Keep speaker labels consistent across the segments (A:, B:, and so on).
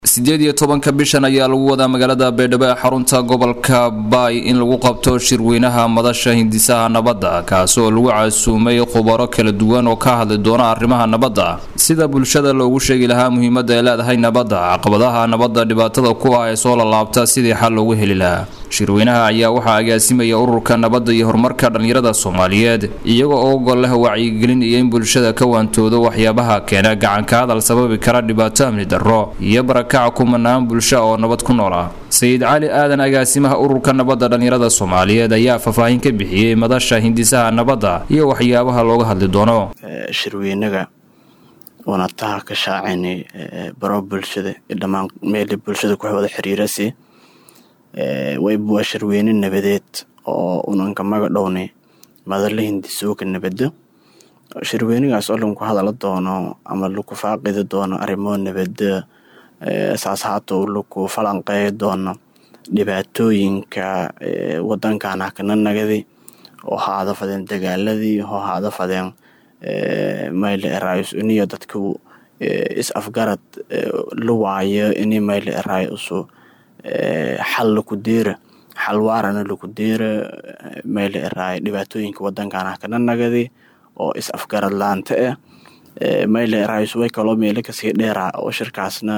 A: sideed iyo tobanka bishan ayaa lagu wadaa magaalada baydhabo ee xarunta gobolka baay in lagu qabto shirweynaha madasha hindisaha nabadda kaasi oo lagu casuumay khubaro kala duwan oo ka hadli doona arrimaha nabadda sida bulshada loogu sheegi lahaa muhiimadda ay leedahay nabadda caqabadaha nabadda dhibaatada ku ah ee soo lalaabta sidii xal loogu heli lahaa shirweynaha ayaa waxaa agaasimaya ururka nabadda iyo horumarka dhallinyarada soomaaliyeed iyaga oo gol leh wacyigelin iyo in bulshada ka waantoodo waxyaabaha keena gacanka hadal sababi kara dhibaato amni darro iyo barakaca kumanaan bulsha oo nabad ku nool ah sayid cali aadan agaasimaha ururka nabadda dhallinyarada soomaaliyeed ayaa faahfaahin ka bixiyey madasha hindisaha nabadda iyo waxyaabaha looga hadli doono
B: shirweynaga wanataha ka shaacaynay baro bulshada iyo dhammaan meeli bulshada ku wada xiriirasi wayba waa shirweyne nabadeed oo unanka maga dhownay madala hindisooka nabadda shirweynigaas oo lanku hadala doono ama laku faaqidi doono arrimo nabadda saas haatou laku falanqeey doono dhibaatooyinka wadankan hakana nagadi oo haada fadeen dagaaladii oo haada fadeen mayle eraayus iniyo dadku is afgarad la waayo ini mayle eraay usu xal laku deera xal waarana laku deera mayle eraay dhibaatooyinka wadankan hakana nagadi oo is afgarad laanta ah mayle eraayus way kaloo meelo kasii dheeraa oo shirkaasna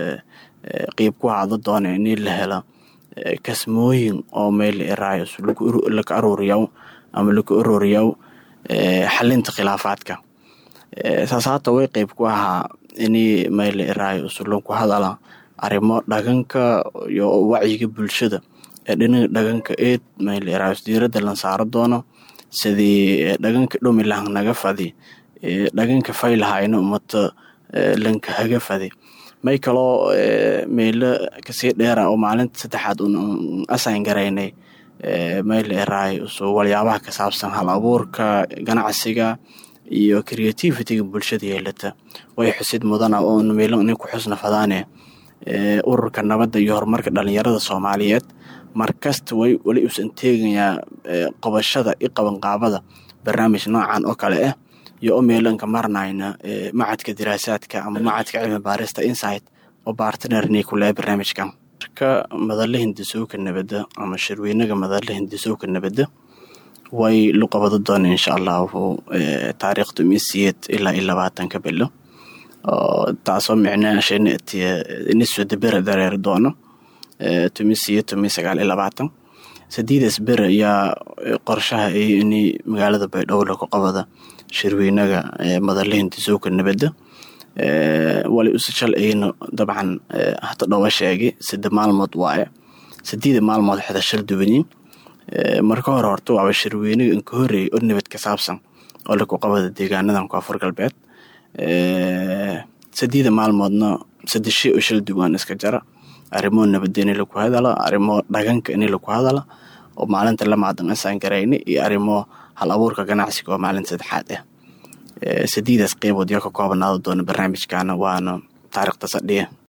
B: qiib ku haada doona ini la helo kasmooyin oo mayle eraayus laka aruuriyaw ama laku arooriyaw xalinta khilaafaadka saas haata way qeyb ku ahaa ini mayle eraayus laku hadala arrimo dhaganka iyo wacyiga bulshada ee dhinaga dhaganka eed mayle eraayus diiradda lan saaro doono sidii dhaganka dhumi lahan naga fadi dhaganka faylahayna umata lanka haga fadi may kaloo meelo kasii dheera oo maalinta saddexaad un asayn garaynay mayle eraay uso waliyaabaha ka saabsan hal abuurka ganacsiga iyo creativitiga bulshada yeelata way xusid mudana oon meelo nin ku xusna fadaane ururka nabadda iyo horumarka dhalinyarada soomaaliyeed markasta way weli uusan teegayaa qabashada i qabanqaabada barnaamij noocan oo kale ah iyo o meelanka marnayna macadka diraasaadka ama macadka cilmi baarista insight oo bartnerni kule barnaamijkan ka madala hindisooka nabadda ama shirweynaga madala hindisooka nabadda way lu qabado doona insha allahu taariikhda misiyeed ilaa iyo labaatanka bilo taasoo micnaashanisoo dabera dareeri doono tumisiyo tumi sagaal iyo labaatan sadiidaas bere ayaa qorshaha ay ini magaalada baydhabo laku qabada shirweynaga madala hindisooka nabadda wali usashal ayna dabcan hata dhowa sheegay sida maalmood waaye sideeda maalmood xida shal duwaniin marka hore horta waaba shirweynaga inka horeeyay oo nabad ka saabsan oo laku qabada deegaanadan koonfur galbeed sideeda maalmoodna sadeshe oo shal duwaan iska jara arrimo nabadda ini laku hadala arrimo dhaganka ini laku hadala oo maalinta lamaadan asaan garayna iyo arrimo hal abuurka ganacsiga oo maalinta saddexaad ah sideedaas qeybood yaa ka koobanaada doona barnaamijkana waana taariikhda sadhiya